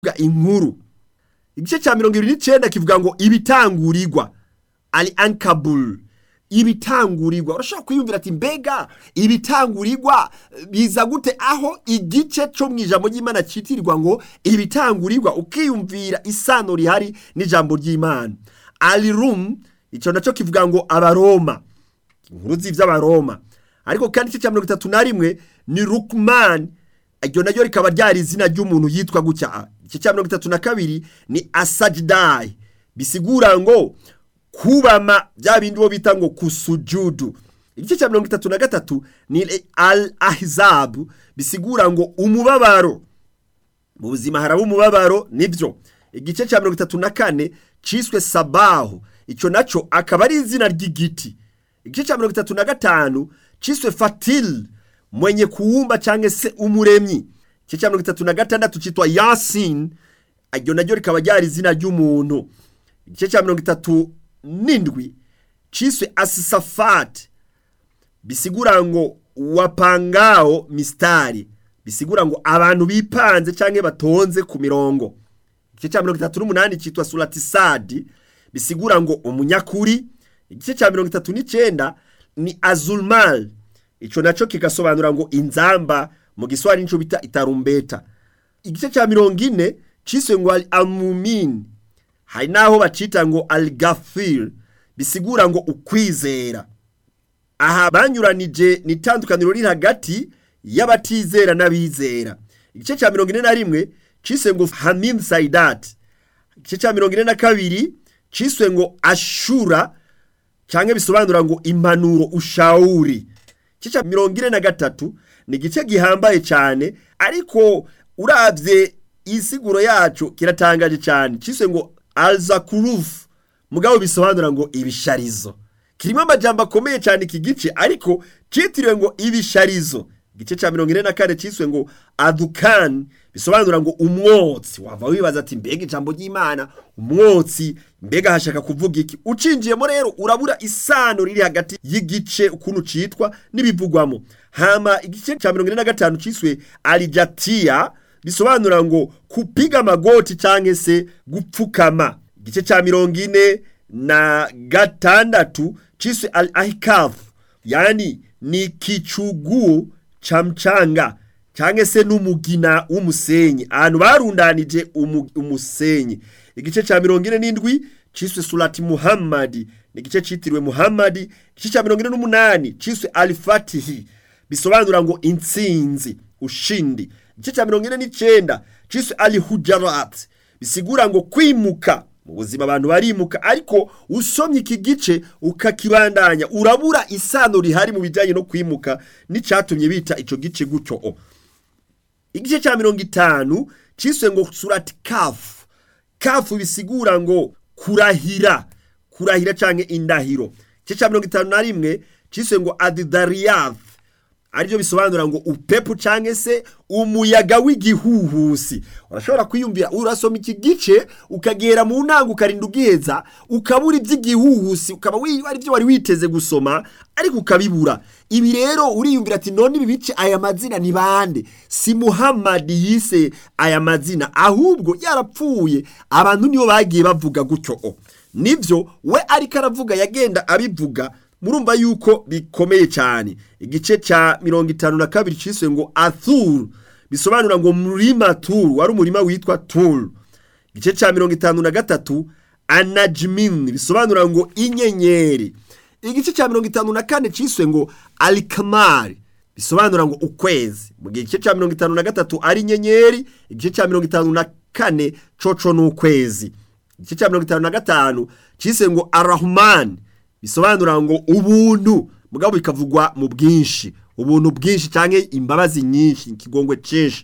inkuru igice cya mirongo ibiri n'icyenda kivuga ngo ibitangurirwa ari ankabul ibitangurirwa urashobora kwiyumvira ati mbega ibitangurirwa biza gute aho igice cyo mu ijambo ry'imana cyitirirwa ngo ibitangurirwa ukiyumvira isano rihari n'ijambo ry'imana arirum icyo nacyo kivuga ngo abaroma inkuru z'iby'abaroma ariko kandi igice cya mirongo itatu na rimwe ni rukumani iryo naryo rikaba ryari izina ry'umuntu yitwa gutya igice cya mirongo itatu na kabiri ni asajidayi bisigura ngo kubama bya bindi bo bita ngo kusujudu igice cya mirongo itatu na gatatu ni al ahizabu bisigura ngo umubabaro mu buzima haraba umubabaro nibyo igice cya mirongo itatu na kane cyiswe sabaho icyo nacyo akaba ari izina ry'igiti igice cya mirongo itatu na gatanu cyiswe fatili mwenye kuwumba cyangwa se umuremyi igice cya mirongo itatu na gatandatu cyitwa yasini iryo naryo rikaba ryari izina ry'umuntu igice cya mirongo itatu n'indwi cyiswe asisafati bisigura ngo wapangao misitari bisigura ngo abantu bipanze cyangwa batonze ku mirongo igice cya mirongo itatu n'umunani cyitwa suratisadi bisigura ngo umunyakuri igice cya mirongo itatu n'icyenda ni azulmal icyo nacyo kigasobanura ngo inzamba mu giswahili nicyo bita itarumbeta igice cya mirongo ine cyiswe ngo ari amumini hari n'aho bacita ngo aligafiri bisigura ngo ukwizera aha banyuranije ni itandukaniro riri hagati y'abatizera n'abizera igice cya mirongo ine na rimwe cyiswe ngo hamim sayidati igice cya mirongo ine na kabiri cyiswe ngo ashura cyangwa bisobanura ngo impanuro ushawuri igice cya mirongo ine na gatatu ni igice gihambaye cyane ariko urabye isiguro yacu kiratangaje cyane cyiswe ngo alzakurufu mugabo bisobanura ngo ibisharizo kirimo amajambo akomeye cyane iki gice ariko cyitiriwe ngo ibisharizo igice cya mirongo ine na kane cyiswe ngo adukani bisobanura ngo umwotsi wava wibaza ati mbega ijambo ry'imana umwotsi mbega hashaka kuvuga iki ucinjiyemo rero urabura isano riri hagati y'igice ukuntu cyitwa n'ibivugwamo hama igice cya mirongo ine na gatanu cyiswe arijatiya bisobanura ngo kupiga amagoti cyangwa se gupfukama igice cya mirongo ine na gatandatu cyiswe al ahikafu yani ni kicugu cha mchanga cyangwa se n'umugina w'umusenyi ahantu barundanije umusenyi igice cya mirongo ine n'indwi cyiswe surati muhammadi ni igice cyitiriwe muhammadi igice cya mirongo ine n'umunani cyiswe alifatihi bisobanura ngo intsinzi ushindi igice cya mirongo ine n'icyenda cyiswe alihujarati bisigura ngo kwimuka mu buzima abantu barimuka ariko usomye iki gice ukakibandanya urabura isano rihari mu bijyanye no kwimuka n'icyatumye bita icyo gice gutyo igice cya mirongo itanu cyiswe ngo surati kafu kafu bisigura ngo kurahira kurahira cyangwa indahiro igice cya mirongo itanu na rimwe cyiswe ngo adidariyafu aribyo bisobanura ngo upepu cyangwa se umuyaga w'igihuhusi urashobora kwiyumvira urasoma iki gice ukagera mu ntango ukarinda ubwiheza ukabura iby'igihuhusi ukaba ari byo wari witeze gusoma ariko ukabibura ibi rero uriyumvira ati none ibi bice aya mazina ni bande si muhammadi yise aya mazina ahubwo yarapfuye abantu nibo bagiye bavuga gutyo nibyo we ariko aravuga yagenda abivuga murumva yuko bikomeye cyane igice cya mirongo itanu na kabiri cyiswe ngo athuru bisobanura ngo murima turu wari umurima witwa turu igice cya mirongo itanu na gatatu anajimini bisobanura ngo inyenyeri igice cya mirongo itanu na kane cyiswe ngo alikamari bisobanura ngo ukwezi mu gihe igice cya mirongo itanu na gatatu ari inyenyeri igice cya mirongo itanu na kane coco ni ukwezi igice cya mirongo itanu na gatanu cyiswe ngo arahumani bisobanura ngo ubuntu mugabo bikavugwa mu bwinshi ubuntu bwinshi cyangwa imbabazi nyinshi ikigongwe cyinshi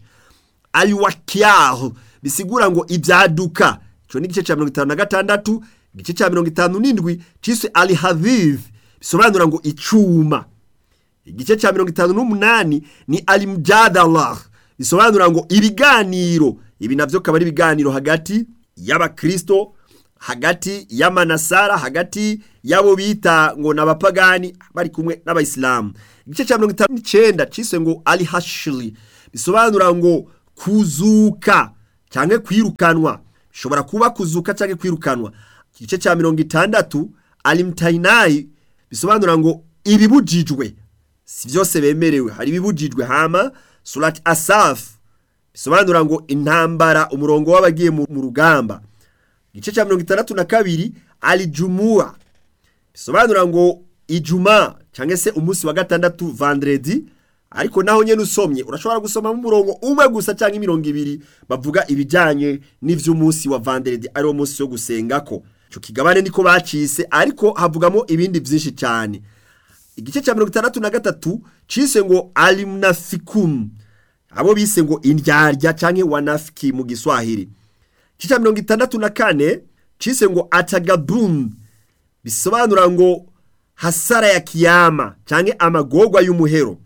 ayuwakiyahu bisigura ngo ibyaduka icyo ni igice cya mirongo itanu na gatandatu igice cya mirongo itanu n'indwi cyiswe alihavive bisobanura ngo icyuma igice cya mirongo itanu n'umunani ni alimujadalah bisobanura ngo ibiganiro ibi nabyo akaba ari ibiganiro hagati y'abakirisito hagati y'amanasara hagati y'abo bita ngo ni abapagani bari kumwe n'abayisilamu igice cya mirongo itanu n'icyenda cyiswe ngo ali hashiri bisobanura ngo kuzuka cyangwa kwirukanwa bishobora kuba kuzuka cyangwa kwirukanwa igice cya mirongo itandatu alimutayinayi bisobanura ngo ibibujijwe si byose bemerewe hari ibibujijwe hama surati asafu bisobanura ngo intambara umurongo w'abagiye mu rugamba igice cya mirongo itandatu na kabiri alijumuwa bisobanura ngo ijuma cyangwa se umunsi wa gatandatu vandredi ariko naho nyine usomye urashobora gusomamo umurongo umwe gusa cyangwa imirongo ibiri bavuga ibijyanye n'iby'umunsi wa vandredi ariwo munsi wo gusenga ko icyo kigabane niko bacise ariko havugamo ibindi byinshi cyane igice cya mirongo itandatu na gatatu cise ngo alimunafikumu abo bise ngo indyarya cyangwa wanafiki mu giswahili igice cya mirongo itandatu na kane cise ngo atagabumu bisobanura ngo hasara ya kiyama cyangwa amagorwa y'umuhero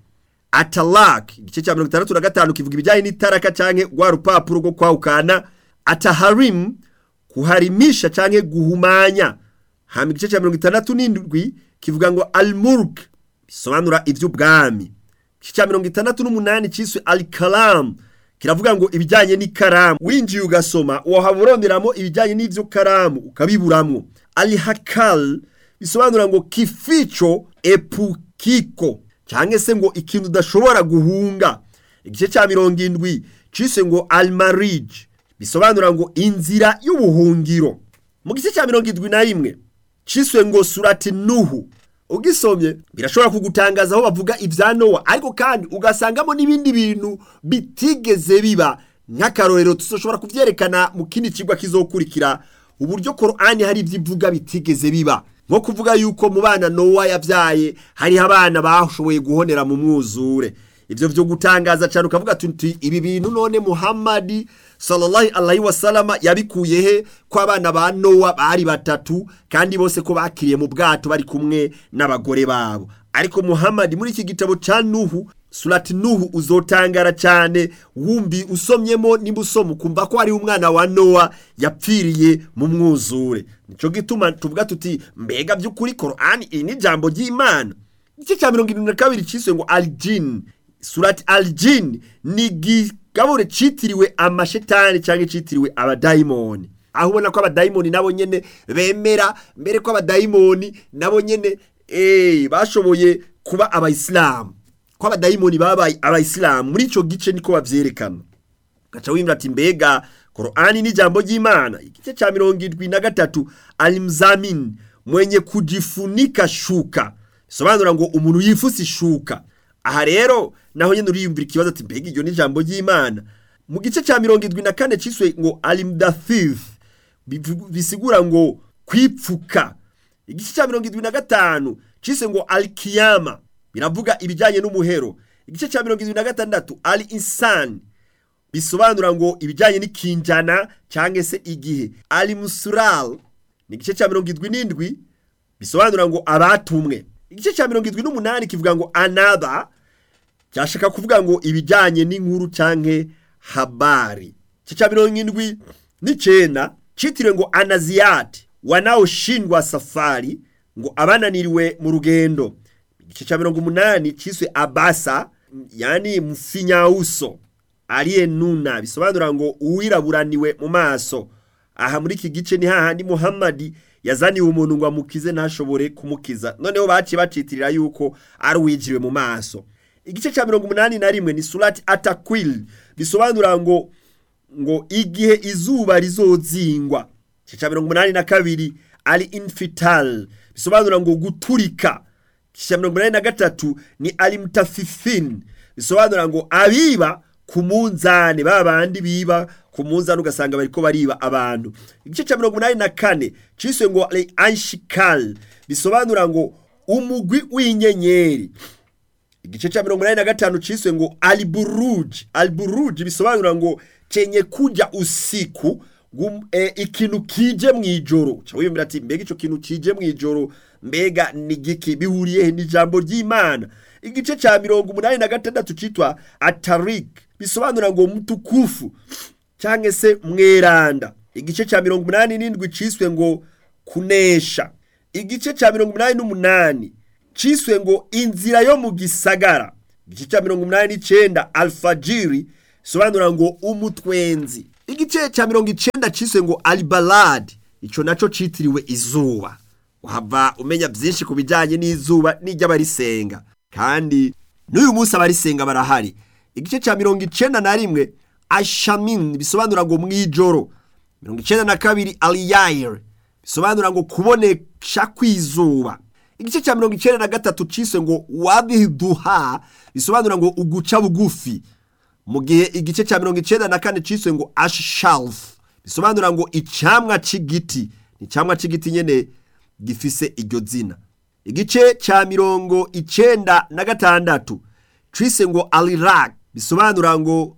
atalak igice cya mirongo itandatu na gatanu kivuga ibijyanye n'itaraka cyangwa rwa rupapuro rwo kwawukana ataharimu kuharimisha cyangwa guhumanya hama igice cya mirongo itandatu n'indwi kivuga ngo almurk bisobanura iby'ubwami igice cya mirongo itandatu n'umunani cyiswe alikaramu kiravuga ngo ibijyanye n'ikaramu winjiye ugasoma wahaba uronderamo ibijyanye n'ibyo karamu ukabiburamo alihakal bisobanura ngo kifico epukiko cyangwa se ngo ikintu udashobora guhunga igice cya mirongo indwi cyise ngo almarije bisobanura ngo inzira y'ubuhungiro mu gice cya mirongo indwi na rimwe cyiswe ngo surati nuhu ugisomye birashobora kugutangaza aho bavuga ibya nowa ariko kandi ugasangamo n'ibindi bintu bitigeze biba nk'akarorero tudashobora kubyerekana mu kindi kigo kizokurikira uburyo korani hari ibyo ivuga bitigeze biba nko kuvuga yuko mu bana nowa yabyaye hariho abana bashoboye guhonera mu mwuzure ibyo byo gutangaza cyane ukavuga tuti ibi bintu none muhammadi sallallahu alaihi wasalama yabikuye he ko abana ba nowa bari batatu kandi bose ko bakiriye mu bwato bari kumwe n'abagore babo ariko muhammadi muri iki gitabo cya nuhu surati nuhu uzotangara cyane wumbi usomyemo nimba usoma ukumva ko hariho umwana wa nowa yapfiriye mu mwuzure nicyo gituma tuvuga tuti mbega by'ukuri korani iri ni ijambo ry'imana igice cya mirongo irindwi na kabiri cyiswe ngo arijini surati arijini ni igigabure cyitiriwe amashetani cyangwa cyitiriwe abadayimoni aho ubona ko abadayimoni nabo nyine bemera mbere ko abadayimoni nabo nyine bashoboye kuba abayisilamu ko abadayimoni babaye abayisilamu muri icyo gice niko babyerekana gaca wimva ati mbega korani n'ijambo ry'imana igice cya mirongo irindwi na gatatu alimuzamini mwenye kujifunika shuka bisobanura ngo umuntu yifuse ishuka aha rero naho nyine uriyumvira ikibazo ati mbega iryo ni ijambo ry'imana mu gice cya mirongo irindwi na kane cyiswe ngo alimudafifu bisigura ngo kwipfuka igice cya mirongo irindwi na gatanu cyiswe ngo alikiyama biravuga ibijyanye n'umuhero igice cya mirongo irindwi na gatandatu ali insani bisobanura ngo ibijyanye n'ikinjana cyangwa se igihe ali musural ni igice cya mirongo irindwi n'indwi bisobanura ngo abatumwe igice cya mirongo irindwi n'umunani kivuga ngo anaba cyashaka kuvuga ngo ibijyanye n'inkuru cyangwa habari igice cya mirongo irindwi n'icyenda cyitiriwe ngo anaziyati wanawushindwa safari ngo abananiriwe mu rugendo igice cya mirongo umunani cyiswe abasa yani mfinyawuso ariye nuna bisobanura ngo uwiraburaniwe mu maso aha muri iki gice ni hahandi muhammadi yazaniwe umuntu ngo amukize ntashobore kumukiza noneho baciye bacitirira yuko ari uwigiriwe mu maso igice cya mirongo umunani na rimwe ni surati atakwili bisobanura ngo ngo igihe izuba rizozingwa igice cya mirongo umunani na kabiri ari infitali bisobanura ngo guturika igice cya mirongo inani na gatatu ni alimutafifini bisobanura ngo abiba ku munzani ba bandi biba ku munzani ugasanga bariko bariba abantu igice cya mirongo inani na kane cyiswe ngo ari anshikali bisobanura ngo umugwi w'inyenyeri igice cya mirongo inani na gatanu cyiswe ngo aliburuji aliburuji bisobanura ngo cenye kuja usiku e, ikintu kije mu ijoro wiyumvira ati mbega icyo kintu kije mu ijoro mbega ni giki bihuriye he n'ijambo ry'imana igice cya mirongo umunani na gatandatu cyitwa atarik bisobanura ngo mutukufu cyangwa se mweranda igice cya mirongo umunani n'indwi cyiswe ngo kunesha igice cya mirongo umunani n'umunani cyiswe ngo inzira yo mu gisagara igice cya mirongo umunani n'icyenda alfajiri bisobanura ngo umutwenzi igice cya mirongo icenda ciswe ngo alibaladi ico naco citiriwe izuba wava umenya byinshi ku bijyanye n'izuba n'iry'abarisenga kandi n'uyu munsi abarisenga barahari igice cya mirongo icenda na rimwe ashamin bisobanura ngo mw'ijoro mirongo icenda na kabiri aliyayire bisobanura ngo kubonesha kw'izuba igice cya mirongo icenda na gatatu ciswe ngo wabiduha bisobanura ngo uguca bugufi mu gihe igice cya mirongo icenda na kane ciswe ngo ashalf bisobanura ngo icamwa c'igiti ni icamwa c'igiti nyene gifise iryo zina igice cya mirongo icenda na gatandatu cise ngo alirak bisobanura ngo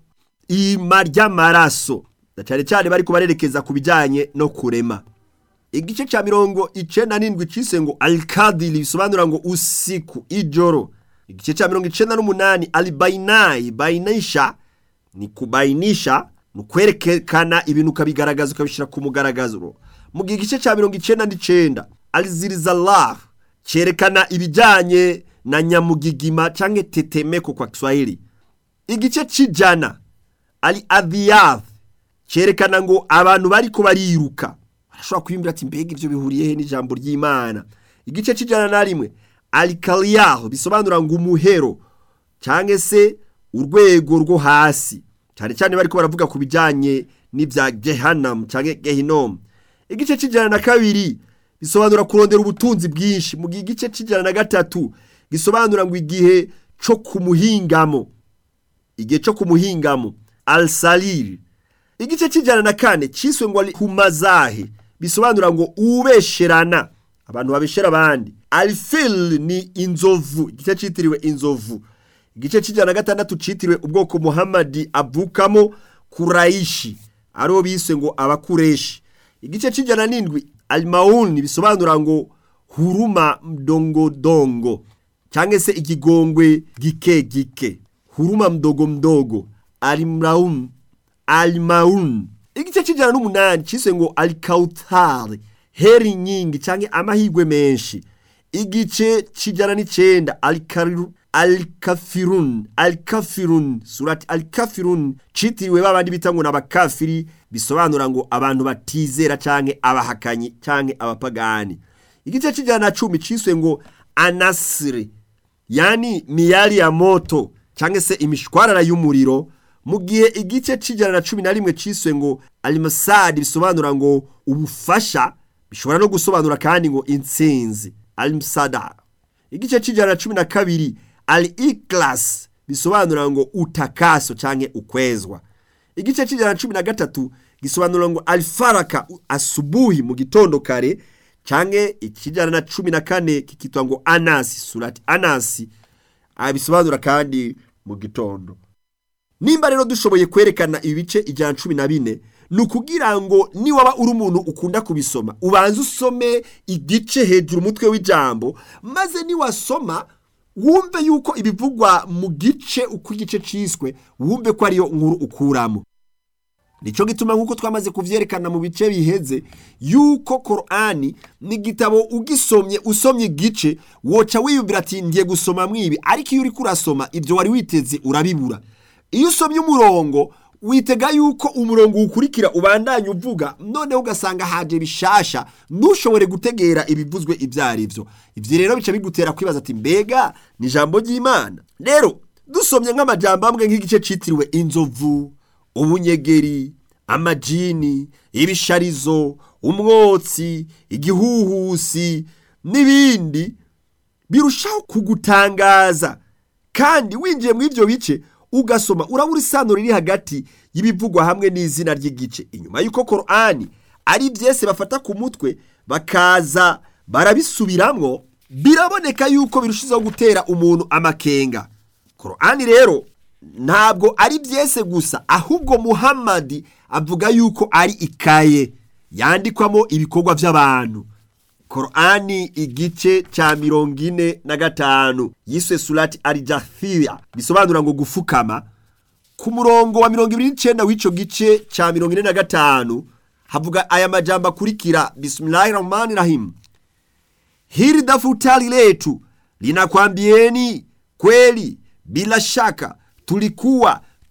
ima ry'amaraso na cyane cyane bari kubarerekeza ku bijyanye no kurema igice cya mirongo icenda n'indwi cise ngo alikadili bisobanura ngo usiku ijoro igice cya mirongo icenda n'umunani alibayinayi bayinisha ni kubainisha ni ukwerekana ibintu ukabigaragaza ukabishyira ku mugaragazo mu gihe igice cya mirongo icenda n'icenda alizirizalah cyerekana ibijyanye na nyamugigima cyangwa tetemeko kwa kiswahili igice cy'ijana ali adhiyath cyerekana ngo abantu bari ko bariruka barashobora kwimbira ati mbega ibyo bihuriye he n'ijambo ry'imana igice cy'ijana na rimwe alikaliyaho bisobanura ngo umuhero cyangwa se urwego rwo hasi cyane cyane bari ko baravuga ku bijyanye n'ibya gehanamu cyangwa gehinomu igice cy'ijana na kabiri bisobanura kurondera ubutunzi bwinshi mu gihe igice cy'ijana na gatatu gisobanura ngo igihe cyo ku muhingamo igihe cyo ku muhingamo alsaliri igice cy'ijana na kane cyiswe ngo ku mazahe bisobanura ngo ubesherana abantu babeshera abandi alifil ni inzovu igice cyitiriwe inzovu igice cy'ijana na gatandatu cyitiriwe ubwoko muhamadi avukamo kurayishi aribo bise ngo abakureshi igice cy'ijana n'indwi alimawuni bisobanura ngo huruma mdongodongo cyangwa se ikigongwe gike gike huruma mdogo mdogo alimraun alimaun igice cy'ijana n'umunani cyise ngo alikawutari heri nyingi cyangwa amahirwe menshi igice cy'ijana n'icyenda alikariru alikafirun alikafirun surati alikafirun citiriwe babandi bita ngo n'abakafiri bisobanura ngo abantu batizera canke abahakanyi canke abapagani igice cy'ijana na cumi ciswe ngo anasiri yani miyari ya moto cyangwa se imishwarara y'umuriro mu gihe igice cy'ijana na cumi na rimwe ciswe ngo alimasadi bisobanura ngo ubufasha bishobora no gusobanura kandi ngo intsinzi alimusada igice cy'ijana na cumi na kabiri ali ikilasi bisobanura ngo utakaso cyangwa ukwezwa igice cy'ijana na cumi na gatatu gisobanura ngo alifaraka asubuhi mu gitondo kare cyangwa ikijana na cumi na kane kikitwa ngo anasi surati anasi bisobanura kandi mu gitondo nimba rero dushoboye kwerekana ibi bice ijana na cumi na bine ni ukugira ngo niwaba uri umuntu ukunda kubisoma ubanze usome igice hejuru umutwe w'ijambo maze niwasoma wumve yuko ibivugwa mu gice uko igice cyiswe wumve ko ariyo nkuru ukuramo nicyo gituma nk'uko twamaze kubyerekana mu bice biheze yuko korani ni igitabo ugisomye usomye igice woca wiyumvira ati ngiye gusoma mwibi ariko iyo uri kurasoma ibyo wari witeze urabibura iyo usomye umurongo witega yuko umurongo uwukurikira ubandanya uvuga noneho ugasanga haje bishasha ntushobore gutegera ibivuzwe ibyo ari byo ibyo rero bica bigutera kwibaza ati mbega ni ijambo ry'imana rero dusomye nk'amajambo amwe nk'igice cyitiriwe inzovu ubunyegeri amajini ibisharizo umwotsi igihuhusi n'ibindi birushaho kugutangaza kandi winjiye muri ibyo bice ugasoma urabura isano riri hagati y'ibivugwa hamwe n'izina ry'igice inyuma y'uko korani ari byese bafata ku mutwe bakaza barabisubiramwo biraboneka yuko birushijeho gutera umuntu amakenga korani rero ntabwo ari byese gusa ahubwo muhammadi avuga yuko ari ikaye yandikwamo ibikorwa by'abantu korani igice cya mirongo ine na gatanu yiswe surati arijathiya bisobanura ngo gufukama ku murongo wa mirongo ibiri n'icyenda w'icyo gice cya mirongo ine na gatanu havuga aya majambo akurikira bisimilahi rahmani rahimu hili daftari letu linakwambieni kweli bila shaka tulikuwa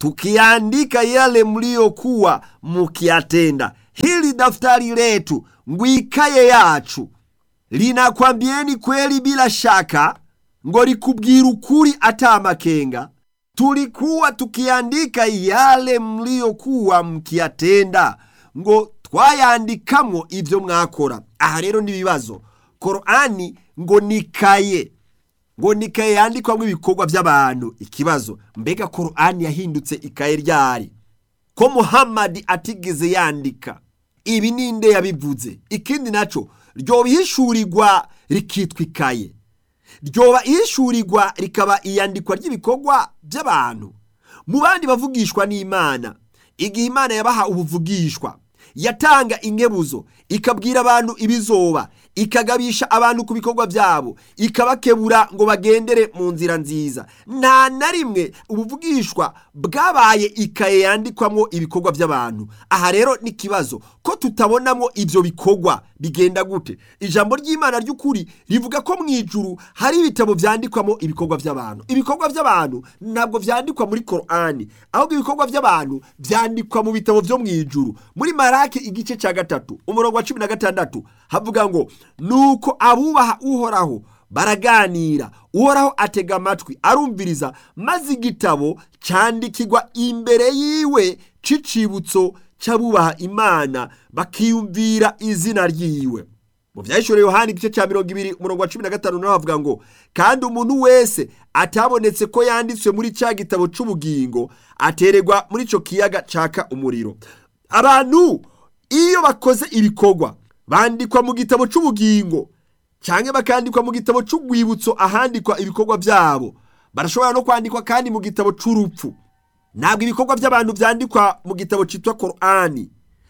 tukiandika yale mliyokuwa mukiyatenda. Hili daftari letu ngwikaye yacu linakwambieni kweli bila shaka, ngo likubwira ukuri ata amakenga. Tulikuwa tukiandika yale mliyokuwa mukiyatenda, ngo twayandikamwo ivyo mwakora. Aha rero n'ibibazo. Korani ngo nikaye ngo nikaye yandikwamo ibikorwa by'abantu ikibazo mbega korani yahindutse ikaye ryari ko muhammadi atigeze yandika ibi ninde yabivuze ikindi naco ryoba ihishurirwa rikitwa ikaye ryoba ihishurirwa rikaba iyandikwa ry'ibikorwa by'abantu mu bandi bavugishwa n'imana igihe imana yabaha ubuvugishwa yatanga inkebuzo ikabwira abantu ibizoba ikagabisha abantu ku bikorwa byabo ikabakebura ngo bagendere mu nzira nziza nta na rimwe ubuvugishwa bwabaye ikaye yandikwamo ibikorwa by'abantu aha rero ni ikibazo ko tutabonamo ibyo bikorwa bigenda gute ijambo ry'imana ry'ukuri rivuga ko mu ijuru hari ibitabo byandikwamo ibikorwa by'abantu ibikorwa by'abantu ntabwo byandikwa muri korani ahubwo ibikorwa by'abantu byandikwa mu bitabo byo mu ijuru muri marake igice cya gatatu umurongo wa cumi na gatandatu havuga ngo nuko abubaha uhoraho baraganira uhoraho atega amatwi arumviriza maze igitabo cyandikirwa imbere yiwe c'icibutso cy'abubaha imana bakiyumvira izina ryiwe mu byahishuriye yohani igice cya mirongo ibiri umurongo wa cumi na gatanu naho havuga ngo kandi umuntu wese atabonetse ko yanditswe muri cya gitabo c'ubugingo atererwa muri ico kiyaga caka umuriro abantu iyo bakoze ibikorwa bandikwa mu gitabo c'ubugingo cyangwa bakandikwa mu gitabo c'urwibutso ahandikwa ibikorwa byabo barashobora no kwandikwa kandi mu gitabo c'urupfu ntabwo ibikorwa by'abantu byandikwa mu gitabo cyitwa korani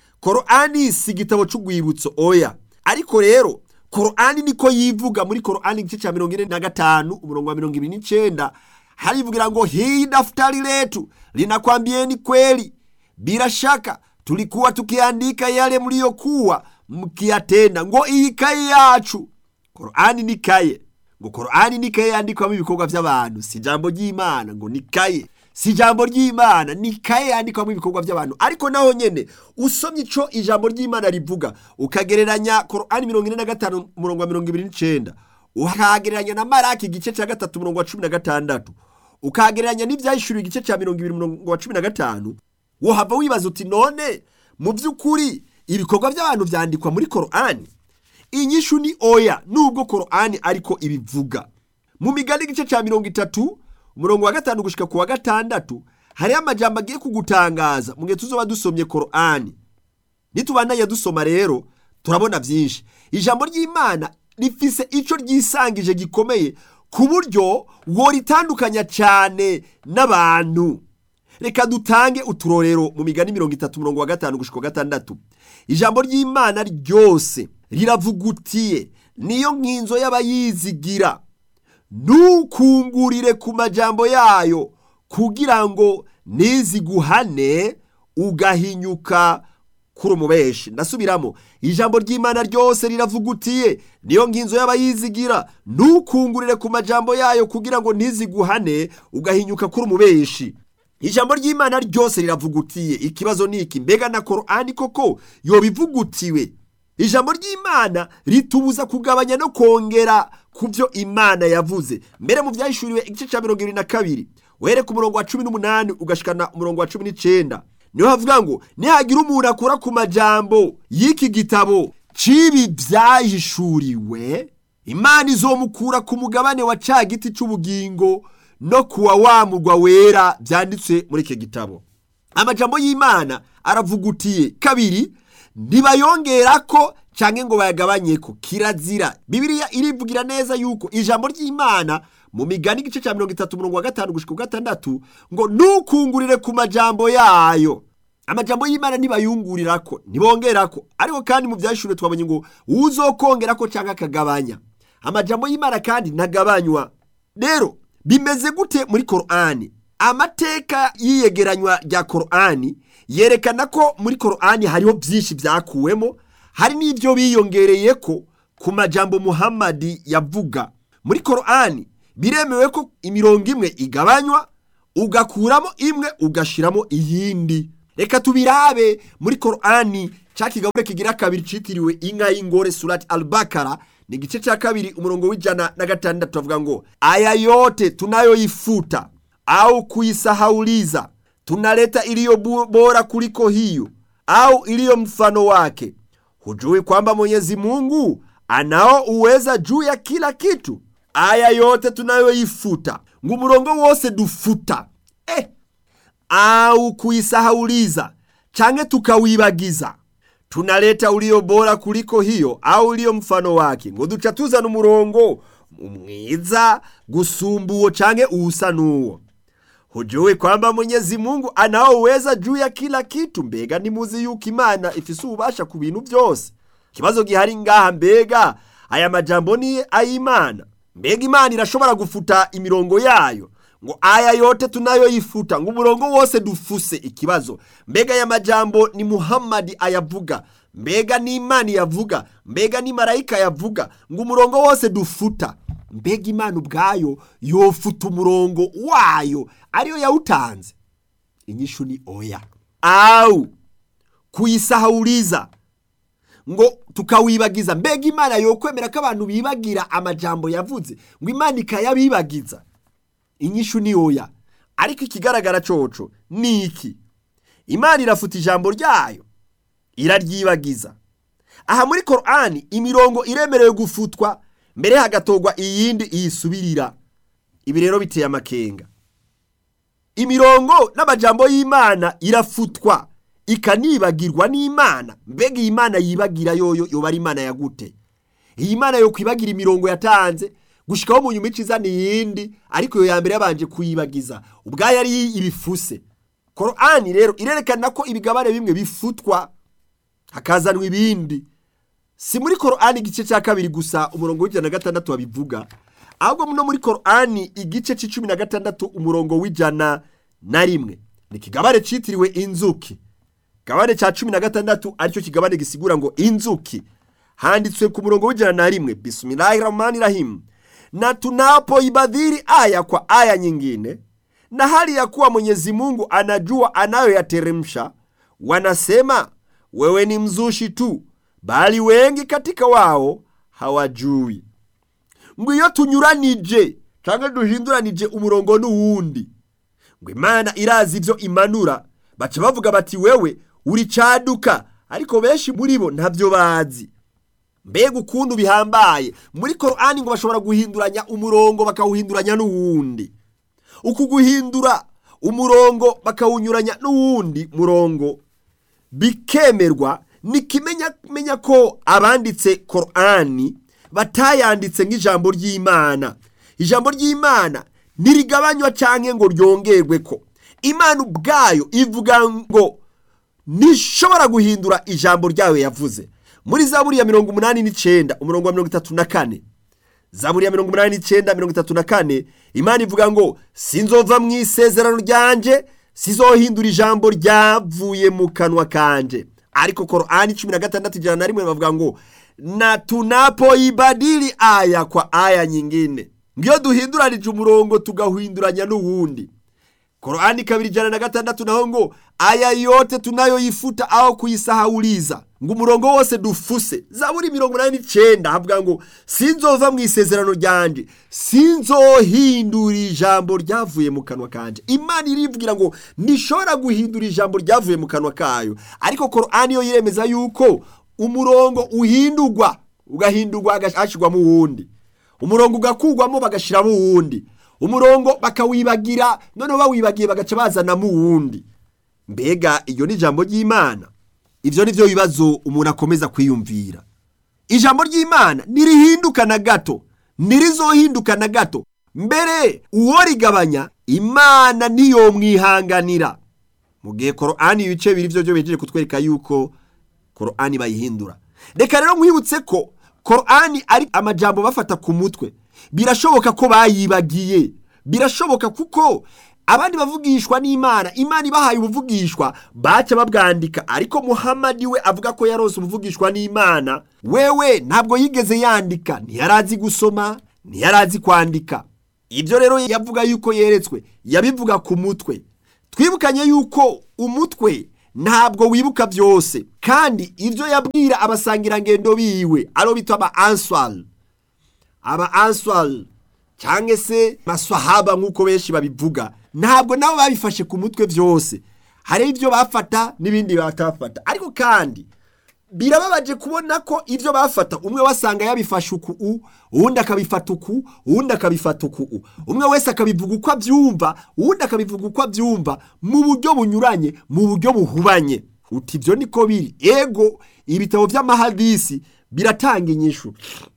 korani si igitabo c'urwibutso oya ariko rero korani niko yivuga muri korani igice cya mirongo ine na gatanu umurongo wa mirongo ibiri n'icenda harivugira ngo hii daftari letu linakwambieni kweli bila shaka tulikuwa tukiandika yale mliyokuwa mkiyatenda ngo iyi kaye yacu korani ni kaye ngo korani ni kaye yandikwamo ibikorwa by'abantu si ijambo ry'imana ngo ni kaye si ijambo ry'imana ni kaye yandikwamo ibikorwa by'abantu ariko naho nyene usomye ico ijambo ry'imana rivuga ukagereranya korani mirongo ine na gatanu umurongo wa mirongo ibiri n'icenda ukagereranya na maraki igice cya gatatu umurongo wa cumi na gatandatu ukagereranya n'ibyahishuriwe igice cya mirongo ibiri umurongo wa cumi na gatanu wohava wibaza uti none mu by'ukuri ibikorwa by'abantu byandikwa muri korani inyishu ni oya nubwo korani ariko ibivuga mu migani igice cya mirongo itatu umurongo wa gatanu gushika ku wa gatandatu hariho amajambo agiye kugutangaza mu gihe tuzoba dusomye korani nitubandanya dusoma rero turabona byinshi ijambo ry'imana rifise ico ryisangije gikomeye ku buryo woritandukanya cyane n'abantu reka dutange uturorero mu migani mirongo itatu umurongo wa gatanu gushika wa gatandatu ijambo ry'imana ryose riravugutiye niyo nkinzo y'abayizigira ntukungurire ku majambo yayo kugira ngo niziguhane ugahinyuka kuri umubeshi ndasubiramo ijambo ry'imana ryose riravugutiye niyo nginzo y'abayizigira ntukungurire ku majambo yayo kugira ngo ntiziguhane ugahinyuka kuri umubeshi ijambo ry'imana ryose riravugutiye ikibazo ni iki mbega na korani koko yobivugutiwe ijambo ry'imana ritubuza kugabanya no kongera ku byo imana yavuze mbere mu byahishuriwe igice cya mirongo irindwi na kabiri uhere ku murongo wa cumi n'umunani ugashikana umurongo wa cumi n'icenda niho havuga ngo nihagira umuntu akora ku majambo y'iki gitabo c'ibi byahishuriwe imana izomukura ku mugabane wa ca giti c'ubugingo no kuwa wa murwa wera byanditswe muri iki gitabo amajambo y'imana aravugutiye kabiri ntibayongerako canke ngo bayagabanyeko kirazira bibiliya irivugira neza yuko ijambo ry'imana mu migani igice cya mirongo itatu umurongo wa gatanu gushika gatandatu ngo ntukungurire ku majambo yayo amajambo y'imana ntibayungurirako ntibongerako ariko kandi mu byashure twabonye ngo uzokongerako canke akagabanya amajambo y'imana kandi ntagabanywa rero bimeze gute muri korani amateka y'iyegeranywa rya korani yerekana ko muri korani hariho byinshi byakuwemo hari n'ibyo biyongereye ko ku majambo muhammadi yavuga muri korani biremewe ko imirongo imwe igabanywa ugakuramo imwe ugashiramo iyindi reka tubirabe muri korani ca kigabure kigira kabiri citiriwe inka y'ingore surati albakara ni igice ca kabiri umurongo w'ijana na gatandatu avuga ngo aya yote tunayoifuta au kuisahauliza tunaleta iliyo bu- bora kuliko hiyo au iliyo mfano wake hujui kwamba mwenyezi mungu anao uweza juu ya kila kitu aya yote tunayoifuta ngo umurongo wose dufuta eh, au kuisahauliza canke tukawibagiza tunaleta ulio bora kuliko hiyo au ulio mfano wake ngo duca tuzana umurongo mwiza gusumba uwo canke uwusa n'uwo hujui kwamba mwenyezi mungu anaoweza juu ya kila kitu mbega nimuzi yuko imana ifise ububasha ku bintu byose ikibazo gihari ngaha mbega aya majambo ni ay'imana mbega imana irashobora gufuta imirongo yayo ngo aya yote tunayoyifuta ngo umurongo wose dufuse ikibazo mbega aya majambo ni muhammadi ayavuga mbega ni imana yavuga mbega ni marayika yavuga ngo umurongo wose dufuta mbega imana ubwayo yofuta umurongo wayo ariyo yawutanze inyishu ni oya au kuyisahuriza ngo tukawibagiza mbega imana yokwemera ko abantu bibagira amajambo yavuze ngo imana ikayabibagiza inyishu ni oya ariko ikigaragara coco ni iki imana irafuta ijambo ryayo iraryibagiza aha muri korani imirongo iremerewe gufutwa mbere hagatorwa iyindi iyisubirira ibi rero biteye amakenga imirongo n'amajambo y'imana irafutwa ikanibagirwa n'imana mbega iyi mana yibagira yoyo yoba ari imana yagute iyi mana yo kwibagira imirongo yatanze gushikaho mu nyuma izana iyindi ariko iyo ya mbere yabanje kuyibagiza ubwayo ari ibifuse korani rero irerekana ko ibigabane bimwe bifutwa hakazanwa ibindi si muri korani igice cya kabiri gusa umurongo w'ijana na gatandatu babivuga ahubwo no muri korani igice cy'icumi na gatandatu umurongo w'ijana na rimwe ni ikigabane cyitiriwe inzuki ikigabane cya cumi na gatandatu aricyo kigabane gisigura ngo inzuki handitswe ku murongo w'ijana na rimwe bismillahi rahmani rahim na tunapoibadhiri aya kwa aya nyingine na hali ya kuwa mwenyezi mungu anajua anayoyateremsha wanasema wewe ni mzushi tu bali wengi katika wao hawajui ngo iyo tunyuranije cyangwa duhinduranije umurongo n'uwundi ngo imana irazi ibyo imanura baca bavuga bati wewe uri caduka ariko benshi muri bo ntabyo bazi mbega ukuntu bihambaye muri korani ngo bashobora guhinduranya umurongo bakawuhinduranya n'uwundi uku guhindura umurongo bakawunyuranya n'uwundi murongo bikemerwa nikimenya ko abanditse korani batayanditse nk'ijambo ry'imana ijambo ry'imana ntirigabanywa cyangwa ngo ryongerwe ko imana ubwayo ivuga ngo ntishobora guhindura ijambo ryayo yavuze muri zaburi ya mirongo umunani n'icyenda umurongo wa mirongo itatu na kane zaburi ya mirongo umunani n'icyenda mirongo itatu na kane imana ivuga ngo sinzova mu isezerano ryanje sizohindura ijambo ryavuye mu kanwa kanje ariko korani cumi na gatandatu ijana na rimwe bavuga ngo na tunapoibadili aya kwa aya nyingine ngiyo duhinduranije umurongo tugahinduranya n'uwundi korani kabiri ijana na gatandatu naho ngo aya yote tunayoyifuta aho kuyisahauliza ngo umurongo wose dufuse zaburi mirongo inani n'icyenda havuga ngo sinzova mu isezerano ryanje sinzohindura ijambo ryavuye mu kanwa kanje imana irivugira ngo ntishobora guhindura ijambo ryavuye mu kanwa kayo ariko korani yo yiremeza yuko umurongo uhindurwa ugahindurwa hagashyirwamo uwundi umurongo ugakugwamo bagashyiramo uwundi umurongo bakawibagira noneho bawibagiye bagaca bazanamo uwundi mbega iyo ni ijambo ry'imana ibyo ni byo bibazo umuntu akomeza kwiyumvira ijambo ry'imana ntirihinduka na gato ntirizohinduka na gato mbere uwo rigabanya imana ntiyomwihanganira mu gihe korani ibice bibiri byo byo bejeje kutwereka yuko korani bayihindura reka rero nkwibutse ko korani ari amajambo bafata ku mutwe birashoboka ko bayibagiye birashoboka kuko abandi bavugishwa n'imana imana ibahaye ubuvugishwa baca babwandika ariko muhamadi we avuga ko yarose ubuvugishwa n'imana wewe ntabwo yigeze yandika ntiyarazi gusoma ntiyarazi kwandika ibyo rero yavuga yuko yeretswe yabivuga ku mutwe twibukanye yuko umutwe ntabwo wibuka byose kandi ibyo yabwira abasangirangendo biwe aro bitwa aba answari aba answari cyangwa se maswahaba nk'uko benshi babivuga ntabwo nabo babifashe ku mutwe byose hari ibyo bafata n'ibindi batafata ariko kandi birababaje kubona ko ibyo bafata umwe wasanga yabifashe uku u uwundi akabifata uku uwundi akabifata uku u umwe wese akabivuga uko abyumva uwundi akabivuga uko abyumva mu buryo bunyuranye mu buryo buhubanye uti ibyo niko biri ego ibitabo by'amahadisi biratanga inyishu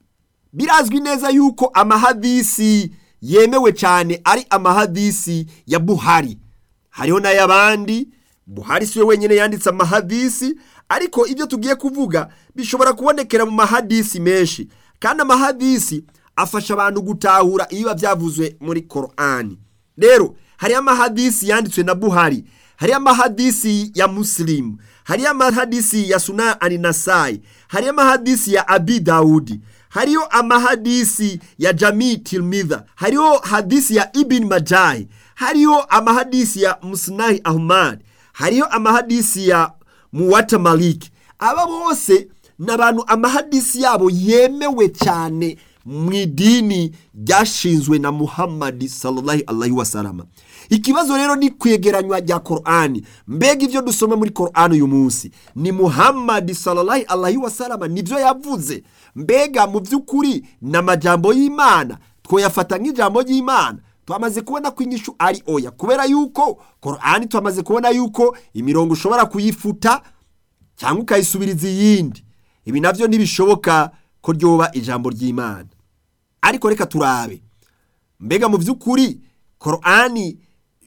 birazwi neza yuko amahadisi yemewe cyane ari amahadisi ya buhari hariho n'ay'abandi buhari si we wenyine yanditse amahadisi ariko ibyo tugiye kuvuga bishobora kubonekera mu mahadisi menshi kandi amahadisi afasha abantu gutahura ibiba byavuzwe muri korani rero hariyo amahadisi yanditswe na buhari hariyo amahadisi ya musilimu hariyo amahadisi ya suna aninasayi hariyo amahadisi ya abi dawudi hariyo amahadisi ya jami tilmidha hariyo hadisi ya ibn majahi hariyo amahadisi ya musinahi ahmad hariyo amahadisi ya muwata maliki aba bose ni abantu amahadisi yabo yemewe cyane mu idini ryashinzwe na muhammadi sallallahu alaihi wasalama ikibazo rero ni kwegeranywa rya korani mbega ibyo dusoma muri korani uyu munsi ni muhammadi sallallahu alaihi wasalama nibyo yavuze mbega mu by'ukuri ni amajambo y'imana twoyafata nk'ijambo ry'imana twamaze kubona ko inyishu ari oya kubera yuko korani twamaze kubona yuko imirongo ushobora kuyifuta cyangwa ukayisubiriza iyindi ibi nabyo ntibishoboka ko ryoba ijambo ry'imana ariko reka turabe mbega mu by'ukuri korani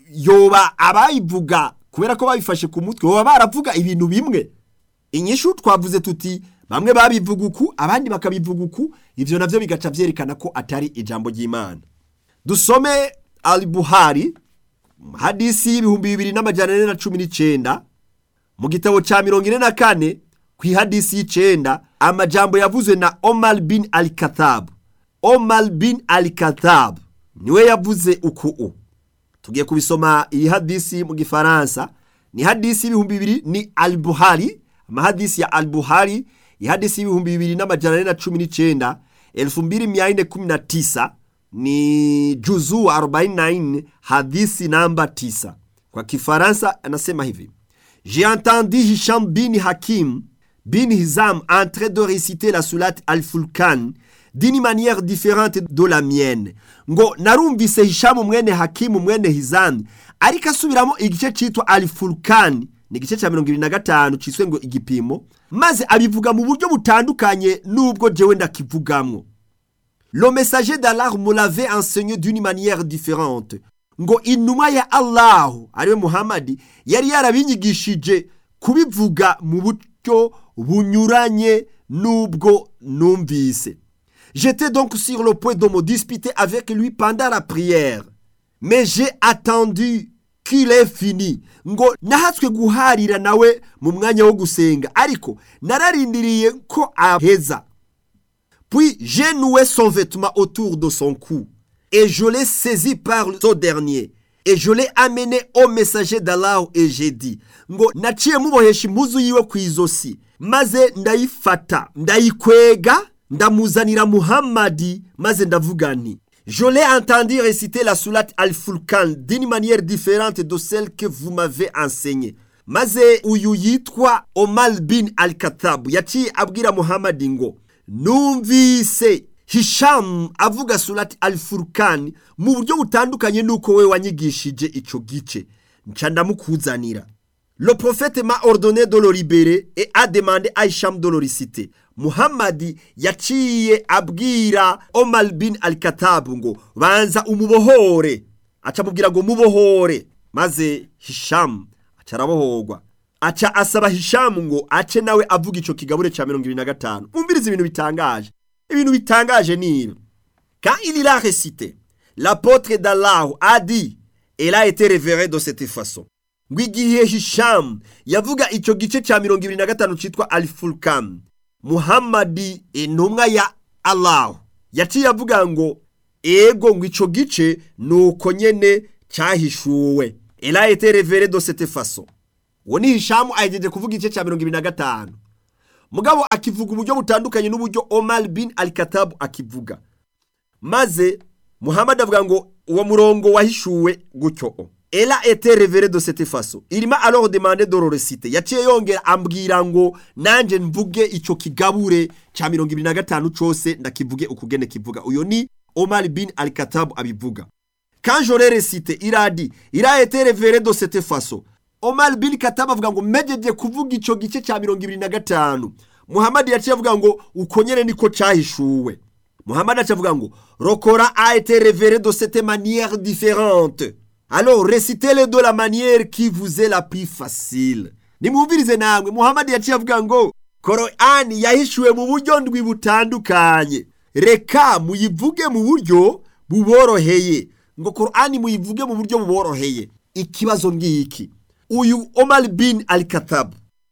yoba abayivuga kubera ko babifashe ku mutwe baba baravuga ibintu bimwe inyishu twavuze tuti bamwe babivuga uku abandi bakabivuga uku ibyo nabyo bigaca byerekana ko atari ijambo ry'imana dusome al buhari hadisi y'ibihumbi bibiri n'amajyana ane na cumi n'icyenda mu gitabo cya mirongo ine na kane ku ihadisi y'icyenda amajambo yavuzwe na omar bin al katabu omar bin al katabu niwe yavuze uku u tugiye kubisoma iyi hadisi mu gifaransa ni hadisi y'ibihumbi bibiri ni al buhari amahadisi ya al buhari ihadisi y'ibihumbi bibiri n'amajyana ane na cumi n'icyenda elfu mbili mia nne kumi na tisa ni juzuu 49 hadisi namba 9 kwa kifaransa anasema hivi j'ai entendu hisham bin hakim bin hizam en train de réciter la sourate al-fulkan d'une manière différente de la mienne ngo narumvise hishamu mwene hakimu mwene hizam ariko asubiramo igice cyitwa al-fulkan ni igice cya mirongo ibiri na gatanu cyiswe ngo igipimo maze abivuga mu buryo butandukanye n'ubwo jewe ndakivugamwo Le messager d'Allah me l'avait enseigné d'une manière différente. Ngo inuma ya Allah ariwe Muhammad yari yarabinyigishije kubivuga mu buryo bunyuranye n'ubwo numvise. J'étais donc sur le point de me disputer avec lui pendant la prière. Mais j'ai attendu qu'il ait fini. Ngo nahatswe guharira nawe mu mwanya wo gusenga ariko nararindiriye ko aheza. Puis j'ai noué son vêtement autour de son cou et je l'ai saisi par ce dernier et je l'ai amené au messager d'Allah et j'ai dit ngo naciye mubohesha impuzu yiwe ku izosi maze ndayifata ndayikwega ndamuzanira muhammadi maze ndavuga nti je l'ai entendu réciter la sourate al-fulkan d'une manière différente de celle que vous m'avez enseignée maze uyu yitwa omar bin al-katabu yaciye abwira muhammadi ngo numvise hishamu avuga surati al-furukani mu buryo butandukanye n'uko we wanyigishije icyo gice nca ndamukuzanira le prophète m'a ordonné de le libérer et a demandé à Hisham de le réciter muhammadi yaciye abwira omar bin al-katabu ngo banza umubohore aca amubwira ngo mubohore maze hishamu aca arabohorwa aca asaba hishamu ngo ace nawe avuga icyo kigabure cya mirongo ibiri na gatanu umviriza ibintu bitangaje ibintu bitangaje ni ibi quand il l'a récité l'apôtre d'Allah a dit elle a été révérée de cette façon ngo igihe hishamu yavuga icyo gice cya mirongo ibiri na gatanu cyitwa alifurukam muhammadi intumwa ya Allah yaciye avuga ngo ego ngo ico gice nuko nyene cyahishuwe ela été révélé de cette façon uwo ni hishamu ahejeje kuvuga igice cya mirongo ibiri na gatanu mugabo akivuga uburyo butandukanye n'uburyo omar bin al katabu akivuga maze muhammad avuga ngo uwo murongo wahishuwe gutyo ela été révélé de cette façon irima alors demandé de le réciter yaciye yongera ambwira ngo nanje mvuge ico kigabure ca mirongo ibiri na gatanu cose ndakivuge ukugene kivuga uyo ni omar bin al katabu abivuga quand j'aurai récité il a dit il a été révélé de cette façon omar bin katabu avuga ngo mejeje kuvuga ico gice ca mirongo ibiri na gatanu muhammad yaciye avuga ngo uko nyene niko cahishuwe muhammad aciye avuga ngo rokora a été révélé de cette manière différente alors récitez-le de la manière qui vous est la plus facile nimwumvirize namwe muhammad yaciye avuga ngo korani yahishuwe mu buryo ndwi butandukanye reka muyivuge mu buryo buboroheye ngo korani muyivuge mu buryo buboroheye ikibazo ngiki uyu omar bin al katabu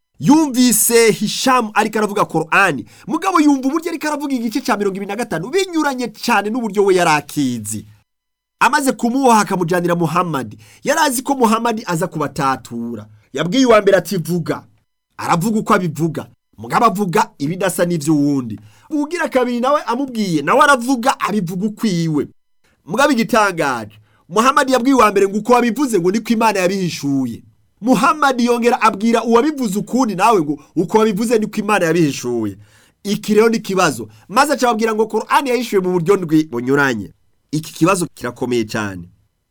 yumvise hishamu ariko aravuga korani mugabo yumva uburyo ariko aravuga igice cya mirongo ibiri na gatanu binyuranye cyane n'uburyo we yari akizi amaze kumuha akamujyanira muhammadi yari azi ko muhammadi aza kubatatura yabwiye uwa mbere ati vuga aravuga uko abivuga mugabo avuga ibidasa n'iby'uwundi ugira kabiri nawe amubwiye nawe aravuga abivuga ukwiwe mugabo igitangaje muhammadi yabwiye uwa mbere ngo uko wabivuze ngo niko imana yabihishuye muhammadi yongera abwira uwabivuze ukundi nawe ngo uko wabivuze niko imana yabihishuye iki rero ni ikibazo maze acababwira ngo korani yahishuye mu buryo ndwi bunyuranye iki kibazo kirakomeye cyane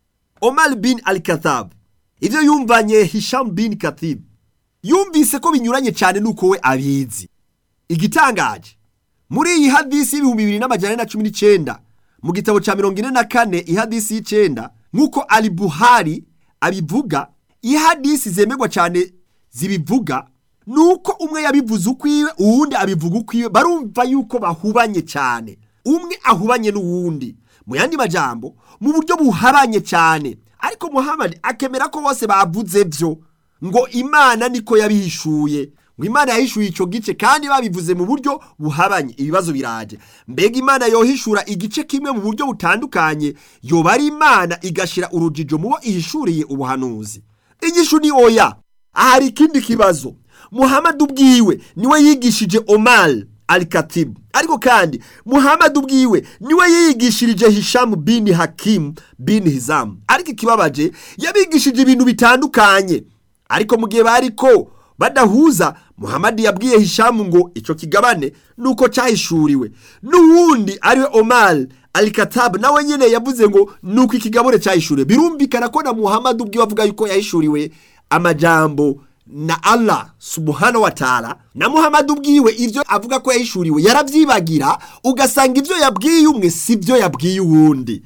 omar bin al katab ibyo yumvanye hisham bin katib yumvise ko binyuranye cyane nuko we abizi igitangaje muri iyi hadisi y'ibihumbi bibiri n'amajana na cumi n'icyenda mu gitabo cya mirongo ine na kane ihadisi y'icyenda nk'uko ali buhari abivuga iyi hadisi zemerwa cyane zibivuga ni uko umwe yabivuze ukwiwe uwundi abivuga ukwiwe barumva yuko bahubanye cyane umwe ahubanye n'uwundi mu yandi majambo mu buryo buhabanye cyane ariko muhammad akemera ko bose bavuze byo ngo imana niko yabihishuye ngo imana yahishuye icyo gice kandi babivuze mu buryo buhabanye ibibazo biraje mbega imana yohishura igice kimwe mu buryo butandukanye yoba ari imana igashyira urujijo mu bo ihishuriye ubuhanuzi igishu ni oya ahari ikindi kibazo muhammad ubwiwe niwe yigishije omar al katibu ariko kandi muhammad ubwiwe niwe yigishirije hishamu bin hakimu bin hizamu ariko ikibabaje yabigishije ibintu bitandukanye ariko mu gihe bariko badahuza muhammad yabwiye hishamu ngo icyo kigabane nuko cyahishuriwe n'uwundi ariwe omar al katabu nawe nyine yavuze ngo nuko ikigabane cyahishuriwe birumvikana ko na muhammad ubwiwe avuga yuko yahishuriwe amajambo na Allah subhanahu wa ta'ala na Muhammad ubwiwe ivyo avuga ko yahishuriwe yaravyibagira ugasanga ivyo yabwiye umwe sivyo yabwiye uwundi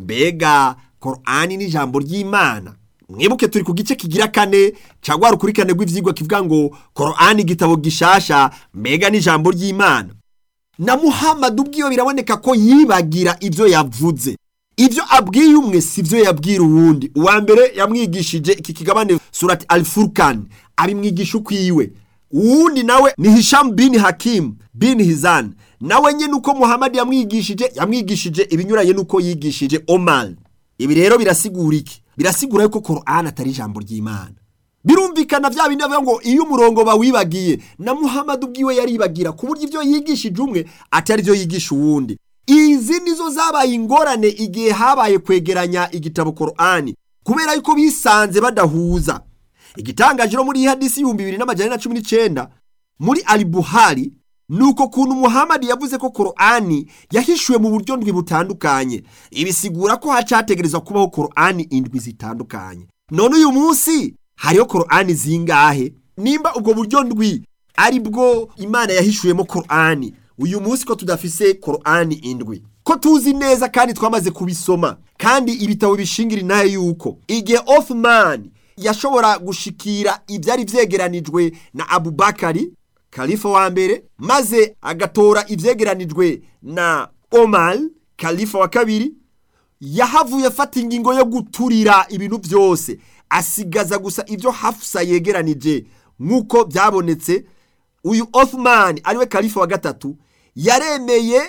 mbega Qur'ani ni ijambo ry'Imana mwibuke turi ku gice kigira kane cagwa rukurikane rw'ivyigwa kivuga ngo Qur'ani igitabo gishasha mbega ni ijambo ry'Imana na Muhammad ubwiwe biraboneka ko yibagira ivyo yavuze ibyo abwiye umwe si byo yabwira uwundi uwa mbere yamwigishije iki kigabane surati alifurukani abimwigisha ukwiwe uwundi nawe ni hishamu bin hakimu bin hizani nawe nyine uko muhammad yamwigishije yamwigishije ibinyuranye n'uko yigishije omar ibi rero birasigura iki birasigura yuko korani atari ijambo ry'imana birumvikana bya bindi bavuga ngo iyo umurongo bawibagiye na muhammad ubwiwe yaribagira ku buryo ibyo yigishije umwe atari byo yigisha uwundi izi nizo zabaye ingorane igihe habaye kwegeranya igitabo korani kubera yuko bisanze badahuza igitangaje muri iyi hadisi y'ibihumbi bibiri n'amajana na cumi n'icyenda muri ali buhari ni uko kuntu muhammad yavuze ko korani yahishuwe mu buryo ndwi butandukanye ibisigura ko hacategerezwa kubaho korani indwi zitandukanye none uyu munsi hariho korani zingahe nimba ubwo buryo ndwi ari bwo imana yahishuwemo korani uyu munsi ko tudafise korani indwi ko tuzi neza kandi twamaze kubisoma kandi ibitabo bishingira inahe yuko igihe Othman yashobora gushikira ibyari byegeranijwe na abubakari kalifa wa mbere maze agatora ibyegeranijwe na omar kalifa wa kabiri yahavuye afata ingingo yo guturira ibintu byose asigaza gusa ibyo hafusa yegeranije nk'uko byabonetse uyu Othman ariwe kalifa wa gatatu yaremeye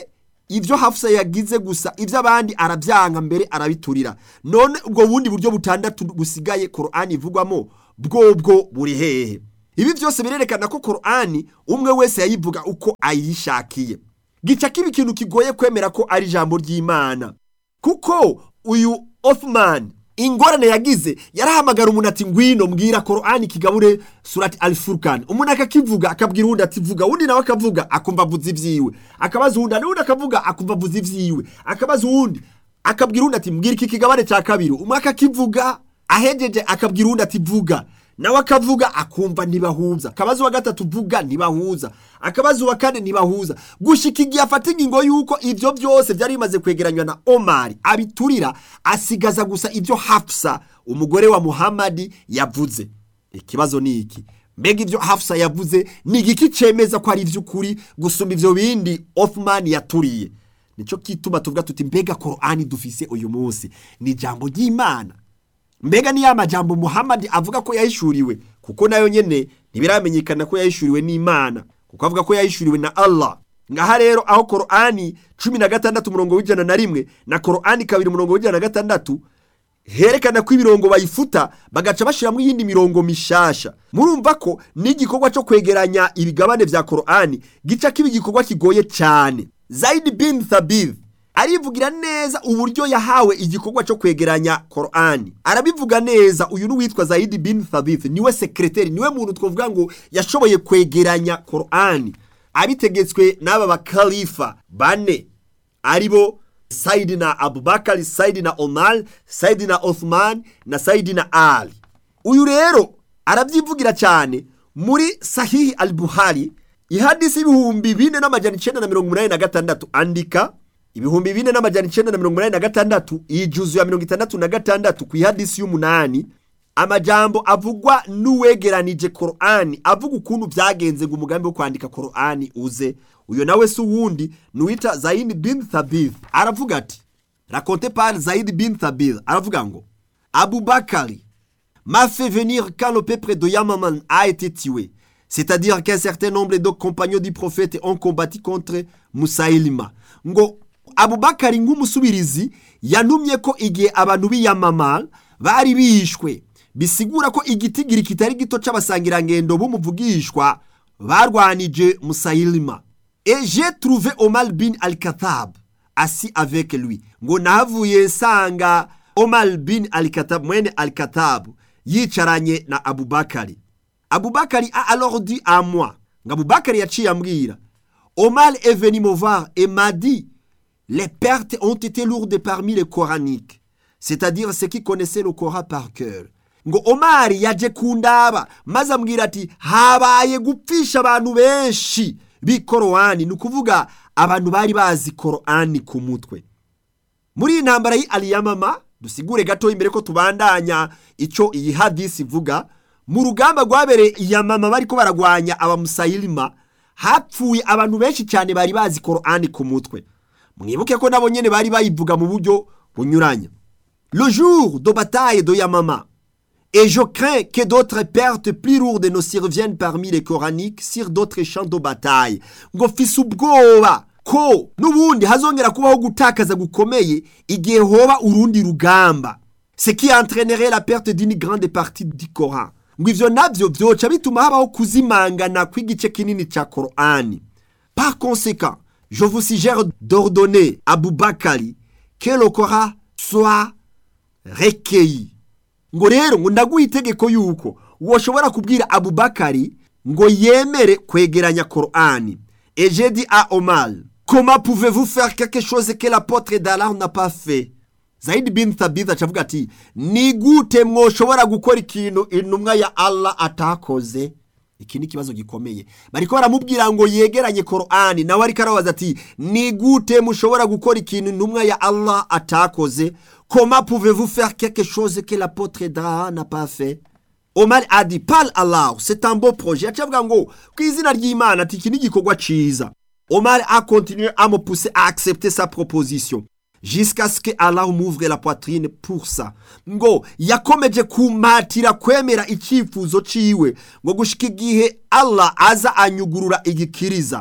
ibyo hafusa yagize gusa ibyo abandi arabyanka mbere arabiturira none ubwo bundi buryo butandatu busigaye korani ivugwamo bwobwo buri hehe ibi byose birerekana ko korani umwe wese yayivuga uko ayishakiye gica kiba ikintu kigoye kwemera ko ari ijambo ry'imana kuko uyu othman ingorane yagize yarahamagara umuntu ati ngwino mbwira korani kigabure surati alifurukani umuntu akakivuga akabwira uwundi ati vuga uwundi nawe akavuga akumva avuze ibyiwe akabaza uwundi n'uwundi akavuga akumva avuze ibyiwe akabaza uwundi akabwira uwundi ati mbwira iki kigabane cya kabiri umwe akakivuga ahejeje akabwira uwundi ati vuga nawe akavuga akumva ntibahuza akabazo wa gatatu uvuga ntibahuza akabazo wa kane ntibahuza gushika igihe afata ingingo y'uko ibyo byose byari bimaze kwegeranywa na omari abiturira asigaza gusa ibyo hafusa umugore wa muhamadi yavuze ikibazo ni iki mbega ibyo hafusa yavuze ni igiki cyemeza ko ari iby'ukuri gusumba ibyo bindi othman yaturiye nicyo kituma tuvuga tuti mbega korani dufise uyu munsi ni ijambo ry'imana mbega ni ya majambo muhamadi avuga ko yahishuriwe kuko nayo nyene ntibiramenyekana ko yahishuriwe n'imana kuko avuga ko yahishuriwe na allah ngaha rero aho korani cumi na gatandatu umurongo w'ijana na rimwe na korani kabiri umurongo w'ijana na gatandatu herekana ko ibirongo bayifuta bagaca bashyiramo iyindi mirongo mishasha murumva ko n'igikorwa cyo kwegeranya ibigabane vya korani gica kiba igikorwa kigoye cyane zaidi bin thabith arivugira neza uburyo yahawe igikorwa cyo kwegeranya korani arabivuga neza uyu n'uwitwa zayidi bin thabith niwe sekreteri niwe muntu twavuga ngo yashoboye kwegeranya korani abitegetswe n'aba bakalifa bane aribo sayidina abubakari sayidina omar sayidina othman na sayidina ali uyu rero arabyivugira cyane muri sahihi al buhari ihadisi ibihumbi bine n'amajana icyenda na mirongo umunani na gatandatu andika ibihumbi bine n'amajana icyenda na mirongo inani na gatandatu ijuzu ya mirongo itandatu na gatandatu ku ihadisi y'umunani amajambo avugwa n'uwegeranije korani avuga ukuntu byagenze ngo umugambi wo kwandika korani uze uyo nawe si uwundi ni uwita zayini bin thabith aravuga ati raconte par zayidi bin thabith aravuga ngo abubakari m'a fait venir quand le peuple de Yamaman a été tué c'est-à-dire qu'un certain nombre de compagnons du prophète ont combattu contre Musailima ngo abubakari nk'umusubirizi yanumye ko igihe abantu b'iyamamara bari bishwe bisigura ko igitigiri kitari gito c'abasangirangendo b'umuvugishwa barwanije musayilima et j'ai trouvé omar bin al-katab assis avec lui ngo nahavuye nsanga omar bin al-katab mwene al-katab yicaranye na abubakari abubakari a alors dit à moi ngo abubakari yaciye ambwira omar est venu me voir et m'a dit les pertes ont été lourdes parmi les coraniques, c'est-à-dire ceux qui connaissaient le Coran par cœur. ngo omari yaje kundaba maze ambwira ati habaye gupfisha abantu benshi b'ikorowani ni ukuvuga abantu bari bazi korowani ku mutwe muri iyi ntambara y'aliyamama dusigure gato imbere ko tubandanya icyo iyi hadisi ivuga mu rugamba rwabereye iyamama bari ko baragwanya abamusayirima hapfuye abantu benshi cyane bari bazi korowani ku mutwe mwibuke ko nabo nyene bari bayivuga mu buryo bunyuranye le jour de bataille de Yamama et je crains que d'autres pertes plus lourdes ne surviennent parmi les coraniques sur d'autres champs de bataille ngo fise ubwoba ko n'ubundi hazongera kubaho gutakaza gukomeye igihe hoba urundi rugamba ce qui entraînerait la perte d'une grande partie du Coran ngo ivyo navyo vyoca bituma habaho kuzimangana kw'igice kinini ca Korani par conséquent je vous suggère d'ordonner à Boubakari que le Coran soit recueilli. ngo rero ngo ndaguha itegeko yuko woshobora kubwira abubakari ngo yemere kwegeranya korani et j'ai dit à Omar comment pouvez-vous faire quelque chose que l'apôtre d'Allah n'a pas fait Zaid bin Thabit acavuga ati ni gute mwoshobora gukora ikintu intumwa ya Allah atakoze iki ni ikibazo gikomeye bariko baramubwira ngo yegeranye korani nawe ariko arabaza ati ni gute mushobora gukora ikintu intumwa ya allah atakoze comment pouvez-vous faire quelque chose que l'apôtre d'Aha n'a pas fait omar a dit par allah c'est un beau projet acavuga ngo ku izina ry'imana ati iki ni igikorwa ciza omar a continué à me pousser à accepter sa proposition jusqu'à ce que Allah m'ouvre la poitrine pour ça ngo yakomeje kumatira kwemera icyifuzo ciwe ngo gushika igihe Allah aza anyugurura igikiriza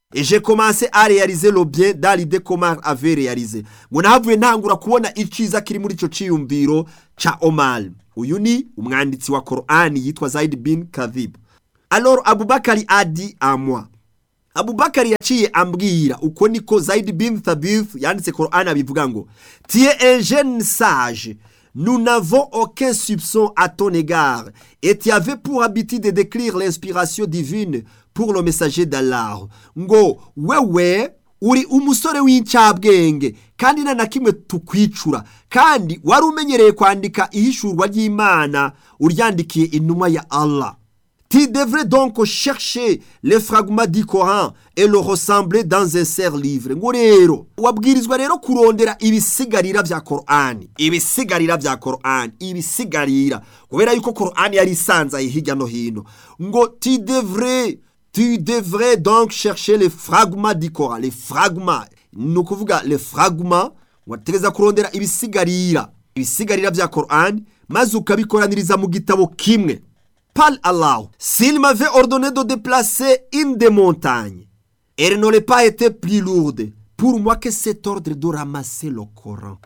et j'ai commencé à réaliser le bien dans l'idée qu'Omar avait réalisé ngo nahavuye ntangura kubona iciza kiri muri ico ciyumviro ca Omar uyu ni umwanditsi wa Qur'ani yitwa Zaid bin Kadhib alors Abubakari a dit à moi Abubakari yaciye ambwira uko niko Zaid bin Thabith yanditse Qur'ani abivuga ngo tu es un jeune sage nous n'avons aucun soupçon à ton égard et tu avais pour habitude de décrire l'inspiration divine pour le messager d'Allah ngo wewe uri umusore w'incabwenge kandi nta na kimwe tukwicura kandi wari umenyereye kwandika ihishurwa ry'imana uryandikiye intumwa ya Allah Tu devrais donc chercher les fragments du Coran et le ressembler dans un serre livre ngo rero wabwirizwa rero kurondera ibisigarira vya Qur'ani ibisigarira vya Qur'ani ibisigarira kubera yuko Qur'ani yari isanzaye hirya no hino ngo tu devrais tu devrais donc chercher les fragments du Coran les fragments ni ukuvuga les fragments wategeza kurondera ibisigarira ibisigarira vya Qur'ani maze ukabikoraniriza mu gitabo kimwe Parle Allah. S'il m'avait ordonné de déplacer une des montagnes, elle n'aurait pas été plus lourde pour moi que cet ordre de ramasser le Coran.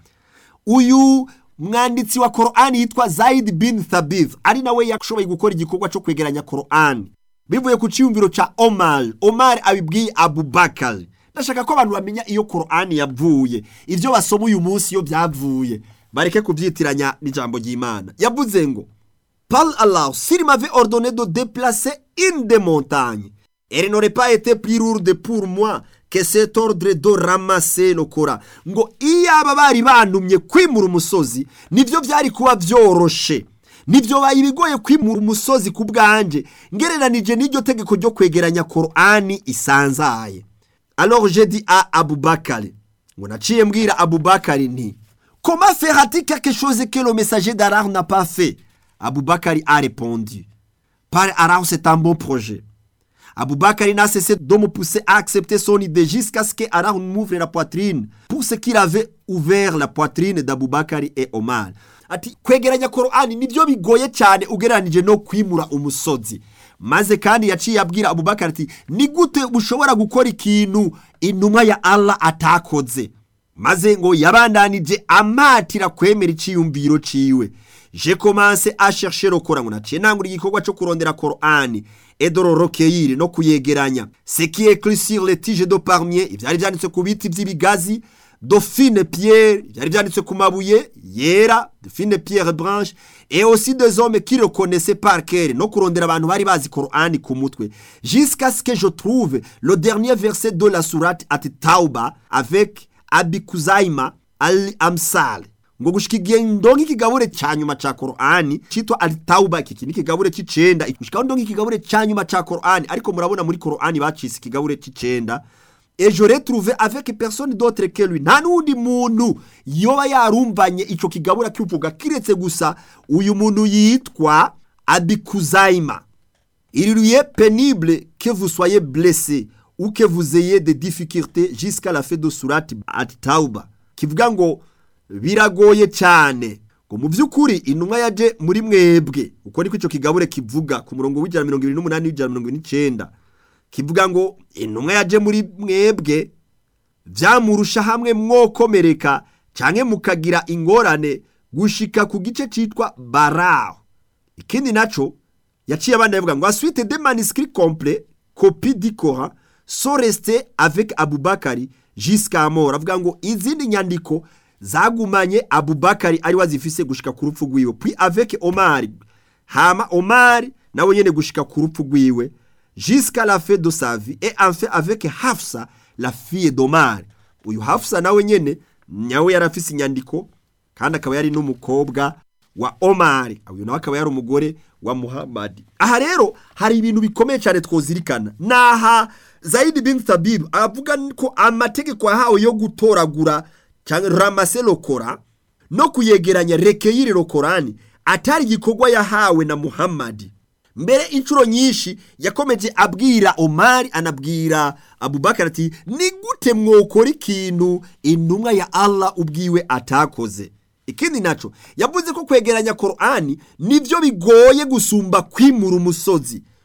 Uyu mwanditsi wa Qur'ani yitwa Zaid bin Thabith ari nawe yashoboye gukora igikorwa cyo kwegeranya Qur'ani bivuye ku cyumviro ca Omar. Omar abibwiye Abubakar. Ndashaka ko abantu bamenya iyo Qur'ani yavuye, ivyo basoma uyu munsi iyo byavuye, bareke kubyitiranya n'ijambo ry'Imana. Yavuze ngo Parle Allah, s'il m'avait ordonné de déplacer une des montagnes, elle n'aurait pas été plus lourde pour moi que cet ordre de ramasser le Coran. Ngo iyaba bari bantumye kwimura umusozi, nivyo byari kuba vyoroshe. Nivyo baye bigoye kwimura umusozi ku bwanje, ngereranije n'iryo tegeko ryo kwegeranya Qur'ani isanzaye. Alors j'ai dit à Abubakar, ngo naciye mbwira Abubakar nti, comment fera-t-il quelque chose que le messager d'Allah n'a pas fait? Aboubakari a répondu Par Allah, c'est un bon projet. Aboubakari n'a cessé de me pousser à accepter son idée jusqu'à ce que Allah m'ouvre la poitrine pour ce qu'il avait ouvert la poitrine d'Aboubakari et Omar. Ati kwegeranya Qur'ani nibyo bigoye cyane ugereranije no kwimura umusozi. Maze kandi yaciye abwira Abubakar ati ni gute ushobora gukora ikintu intumwa ya Allah atakoze. Maze ngo yabandanije amatira kwemera iciyumviro ciwe. J'ai commencé à chercher le Coran. Naciye nangura igikorwa cyo kurondera Qur'ani et de le recueillir no kuyegeranya. Ce qui est écrit sur les tiges de palmier, ivyari vyanditse ku biti vy'ibigazi, de fine pierre, ivyari vyanditse ku mabuye yera, de fine pierre branche, et aussi des hommes qui le connaissaient par cœur, no kurondera abantu bari bazi Qur'ani ku mutwe. Jusqu'à ce que je trouve le dernier verset de la sourate at Tauba avec Abikuzaima al-Amsal. ngo gushika igihe ndonka ikigabure ca nyuma ca Qur'ani citwa al-Tauba iki ni ikigabure c'icenda gushika ndonka ikigabure ca nyuma ca Qur'ani ariko murabona muri Qur'ani bacise ikigabure c'icenda et j'aurais trouvé avec personne d'autre que lui nta n'undi muntu yoba yarumbanye ico kigabura kivuga kiretse gusa uyu muntu yitwa Abikuzaima il lui est pénible que vous soyez blessé ou que vous ayez des difficultés jusqu'à la fin de surat at-Tauba kivuga ngo biragoye cyane ngo mu by'ukuri intumwa yaje muri mwebwe uko niko icyo kigabure kivuga ku murongo w'ijana mirongo irindwi n'umunani w'ijana mirongo irindwi n'icyenda kivuga ngo intumwa yaje muri mwebwe byamurusha hamwe mwokomereka cyangwa mukagira ingorane gushika ku gice cyitwa baraho ikindi nacyo yaciye abana yavuga ngo asuite de manuscrits complet copie du Coran sont restés avec Abubakari jusqu'à mort avuga ngo izindi nyandiko zagumanye Abubakari ari wazifise gushika ku rupfu rwiwe puis avec Omar hama Omar nawe nyene gushika ku rupfu rwiwe jusqu'à la fin de sa vie et enfin avec Hafsa la fille d'Omar uyu Hafsa nawe nyene nyawe yarafise inyandiko kandi akaba yari n'umukobwa wa Omar uyu nawe akaba yari umugore wa Muhammad aha rero hari ibintu bikomeye cyane twozirikana naha Zaid bin Thabib avuga ko amategeko yahawe yo gutoragura cyangwa ramase lokora no kuyegeranya rekeyiri lokorani atari igikorwa yahawe na Muhammad mbere inshuro nyinshi yakomeje abwira Omar anabwira Abubakar ati ni gute mwokora ikintu intumwa ya Allah ubwiwe atakoze ikindi naco yavuze ko kwegeranya Qur'ani nivyo bigoye gusumba kwimura umusozi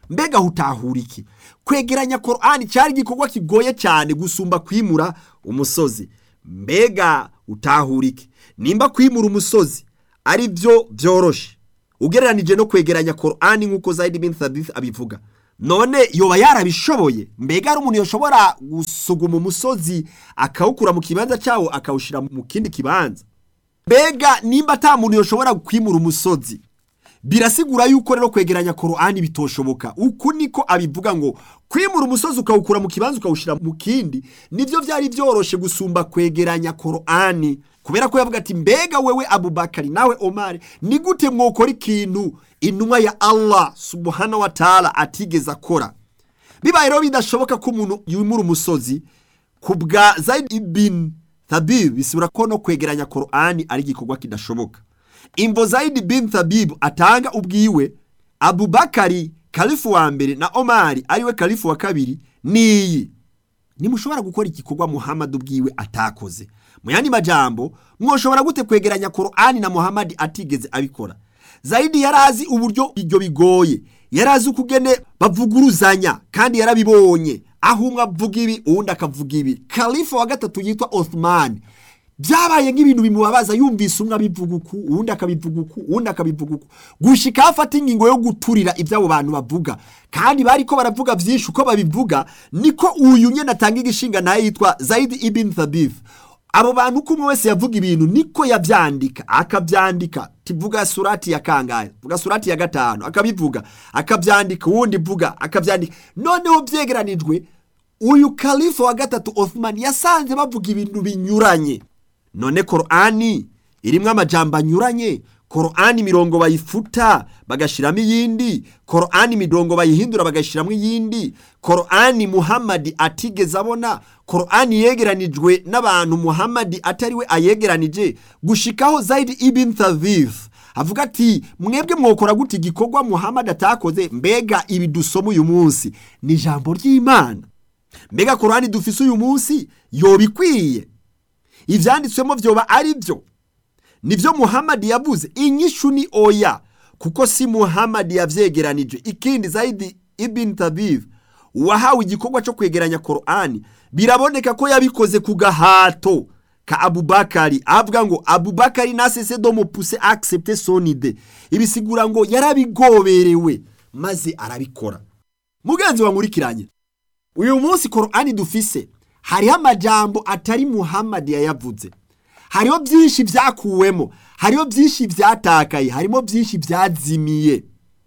mbega hutahura iki kwegeranya korani cyari igikorwa kigoye cyane gusumba kwimura umusozi mbega utahura iki nimba kwimura umusozi ari byo byoroshe ugereranije no kwegeranya korani nk'uko zayidi bin thabith abivuga none yoba yarabishoboye mbega hari umuntu yoshobora gusuguma umusozi akawukura mu kibanza cyawo akawushyira mu kindi kibanza mbega nimba ata muntu yoshobora kwimura umusozi birasigura yuko rero kwegeranya korani bitoshoboka uku niko abivuga ngo kwimura umusozi ukawukura mu kibanza ukawushyira mu kindi nibyo byari byoroshe gusumba kwegeranya korani kubera ko yavuga ati mbega wewe abubakari nawe omari ni gute mwokora ikintu intumwa ya allah subhanahu wa taala atigeze akora bibaye rero bidashoboka ko umuntu yimura umusozi ku bwa zayidi bin thabib bisubira ko no kwegeranya korani ari igikorwa kidashoboka imvo zayidi bin thabib atanga ubwiwe abubakari kalifu wa mbere na omari ariwe kalifu wa kabiri niyi nimushobora gukora igikorwa muhamadi ubwiwe atakoze mu yandi majambo mwoshobora gute kwegeranya korani na muhamadi atigeze abikora zayidi yari azi uburyo ibyo bigoye yari azi ukugene bavuguruzanya kandi yarabibonye aho umwe avuga ibi uwundi akavuga ibi kalifu wa gatatu yitwa othman byabaye nk'ibintu bimubabaza yumvise umwe abivuga uku uwundi akabivuga uku uwundi akabivuga uku gushika aho afata ingingo yo guturira ibyo abo bantu bavuga kandi bari ko baravuga byinshi uko babivuga niko uyu nyine atanga igishinga nawe yitwa zayidi ibin thabith abo bantu uko umwe wese yavuga ibintu niko yabyandika akabyandika tivuga surati ya kangahe vuga surati ya gatanu akabivuga akabyandika uwundi vuga akabyandika noneho byegeranijwe uyu kalifa wa gatatu othman yasanze bavuga ibintu binyuranye none korani irimo amajambo anyuranye korani imirongo bayifuta bagashyiramo iyindi korani imirongo bayihindura bagashyiramo iyindi korani muhamadi atigeze abona korani yegeranijwe n'abantu muhamadi atariwe ayegeranije gushikaho zayidi ibin thavif avuga ati mwebwe mwokora gute igikorwa muhamadi atakoze mbega ibi dusoma uyu munsi ni ijambo ry'imana mbega korani dufise uyu munsi yoba ikwiye ibyanditswemo byoba ari byo nibyo muhamadi yavuze inyishu ni oya kuko si muhamadi yabyegeranije ikindi zayidi ibin tabiv uwahawe igikorwa cyo kwegeranya korani biraboneka ko yabikoze ku gahato ka abubakari avuga ngo abubakari nasese do mupuse accepte sonide ibisigura ngo yarabigoberewe maze arabikora mugenzi wankurikiranye uyu munsi korani dufise hariho amajambo atari muhamadi yayavuze hariho byinshi byakuwemo hariho byinshi byatakaye harimo byinshi byazimiye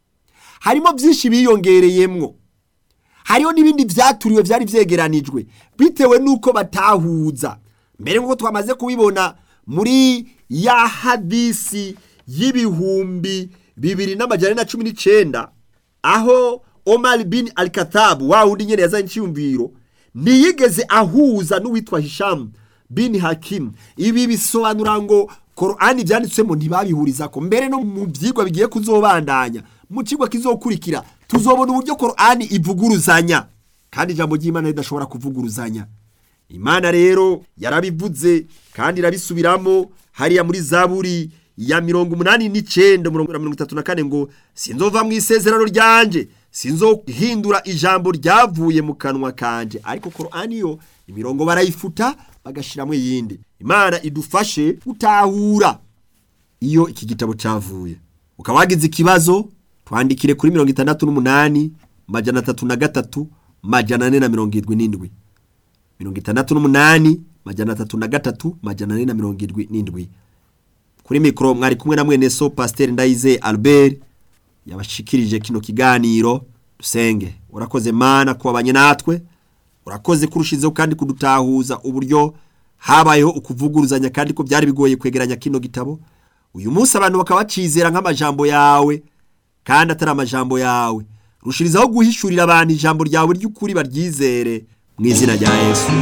harimo byinshi biyongereyemwo hariho n'ibindi byaturiwe byari byegeranijwe bitewe n'uko batahuza mbere nk'uko twamaze kubibona muri ya hadisi y'ibihumbi bibiri n'amajyana na cumi n'icyenda aho omar bin alikatabu wa wundi nyine yazanye icyiyumviro ntiyigeze ahuza n'uwitwa hishamu bin hakimu ibi bisobanura ngo korani byanditswemo ntibabihuriza ko mbere no mu byigwa bigiye kuzobandanya mu kigo kizokurikira tuzobona uburyo korani ivuguruzanya kandi ijambo ry'imana ridashobora kuvuguruzanya imana rero yarabivuze kandi irabisubiramo hariya muri zaburi ya mirongo umunani n'icyenda mirongo itatu na kane ngo sinzova mu isezerano ryanje sinzohindura ijambo ryavuye mu kanwa kanje ariko korani yo imirongo barayifuta bagashyiramo iyindi imana idufashe gutahura iyo iki gitabo cyavuye ukaba wagize ikibazo twandikire kuri mirongo itandatu n'umunani majana atatu na gatatu majana ane na mirongo irindwi n'indwi mirongo itandatu n'umunani majana atatu na gatatu majana ane na mirongo irindwi n'indwi kuri mikoro mwari kumwe na mwene so pasiteri ndayize albert yabashikirije kino kiganiro dusenge urakoze mana kubabanye natwe urakoze kurushizeho kandi kudutahuza uburyo habayeho ukuvuguruzanya kandi ko byari bigoye kwegeranya kino gitabo uyu munsi abantu bakaba bacizera nk'amajambo yawe kandi atari amajambo yawe rushirizaho guhishurira abantu ijambo ryawe ry'ukuri baryizere mu izina rya yesu